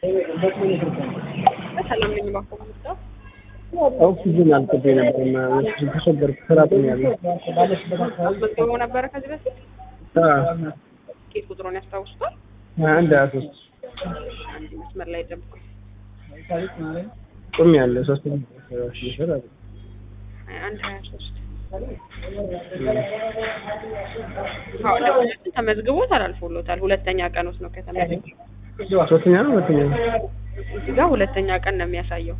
ሰላም ነኝ እባክዎ ምንድነው? ኦክሲጅን አልቅቤ ነበር እና ኦክሲጅን ተቸገርኩ። ስራ አቁሜያለሁ። አስመዝግበው ነበረ ከዚህ በፊት ኬት ቁጥሩን ያስታውሱታል? አንድ ሀያ ሶስት አንድ መስመር ላይ ጠብቁኝ። ቆሜያለሁ። ሶስት ሽር አለ ሀያ አንድ ሀያ ሶስት አዎ ለሁለቱም ተመዝግቦ ተላልፎሎታል። ሁለተኛ ቀን ውስጥ ነው ከተመዘገበ። ሶስተኛ ነው ሁለተኛ ነው? እዚህ ጋር ሁለተኛ ቀን ነው የሚያሳየው።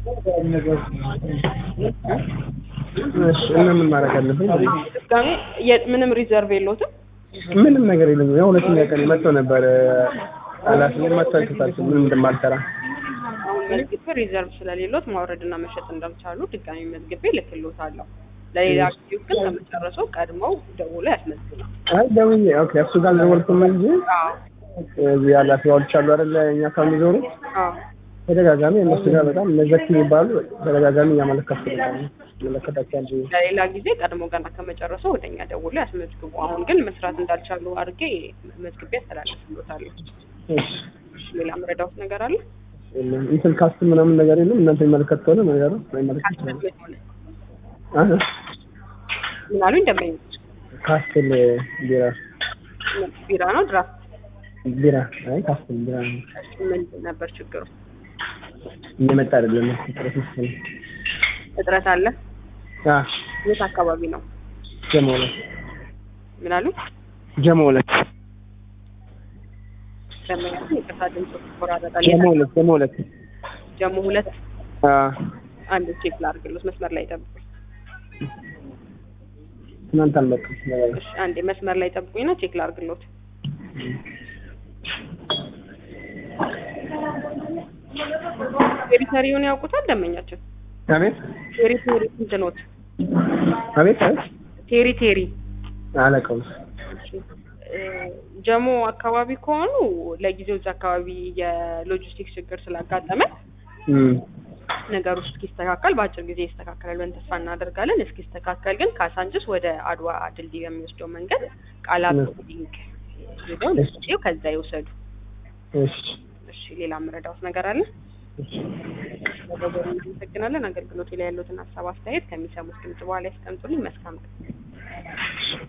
እሺ እና ምን ማድረግ አለብኝ? ድጋሜ የ- ምንም ሪዘርቭ የለዎትም? ምንም ነገር የለም። ያው ሁለተኛ ቀን መጥቶ ነበር ኃላፊ መጥቶ አይቶታል ምንም እንደማልሰራ አሁን መዝግቤ ሪዘርቭ ስለሌሎት ማውረድና መሸጥ እንዳልቻሉ ድጋሚ መዝግቤ ልክሎታለሁ። ለሌላ ጊዜው ግን ከመጨረሰው ቀድመው ደውሎ ያስመዝግባል። አይ ደውዬ ኦኬ እሱ ጋር አልደወልኩም እንጂ አዎ እዚህ ኃላፊዎች አሉ አይደለ እኛ ጋር የሚዞሩ አዎ ተደጋጋሚ እነሱ ጋር በጣም እነዘኪ የሚባሉ ተደጋጋሚ እያመለከቱ መለከታቸው እንጂ ለሌላ ጊዜ ቀድሞ ገና ከመጨረሰው ወደኛ ደውሎ ያስመዝግቡ። አሁን ግን መስራት እንዳልቻሉ አድርጌ መዝግቤ ያስተላልፍሎታለሁ። እሺ እሺ፣ ሌላ መረዳሁት ነገር አለ? የለም እንትን ካስት ምናምን ነገር የለም እናንተ የሚመለከት ከሆነ ነገሩ አይመለከት ይችላል ካስትል ሆነ አህ ምን አሉኝ? ደንበኞች ካስትል ቢራ ቢራ ነው ድራፍት ቢራ አይ ካስትል ቢራ ነው ምንድን ነበር ችግሩ? እየመጣ አይደለም ጥረት መሰለኝ እጥረት አለ? አ የት አካባቢ ነው? ጀሞ ሁለት ምን አሉ? ጀሞ ሁለት ደንበኞች ይቅርታ ድምጽ ይቆራረጣል። ጀሞ ሁለት ጀሞ ሁለት ጀሞ ሁለት አ አንድ ቼክ ላድርግሎት መስመር ላይ ጠብቁኝ። ትናንት አልመጣም ነገር እሺ አንዴ መስመር ላይ ጠብቁኝና ቼክ ላድርግሎት። ቴሪተሪውን ያውቁታል ደንበኛችን? አቤት ቴሪቶሪ ስንት ኖት? አቤት አቤት ቴሪቴሪ አለቀው እሺ። እ ጀሞ አካባቢ ከሆኑ ለጊዜው እዛ አካባቢ የሎጂስቲክስ ችግር ስላጋጠመ እም ነገሩ እስኪስተካከል በአጭር ጊዜ ይስተካከላል ብለን ተስፋ እናደርጋለን። እስኪስተካከል ግን ካሳንችስ ወደ አድዋ ድልድይ በሚወስደው መንገድ ቃላት ሊንክ ሄደው ለጊዜው ከዛ ይውሰዱ። እሺ እሺ ሌላ የምረዳውት ነገር አለ? እሺ በደወሉ እናመሰግናለን። አገልግሎቱ ላይ ያሉትን ሀሳብ አስተያየት ከሚሰሙት ድምጽ በኋላ ያስቀምጡልኝ። መልካም ቀን።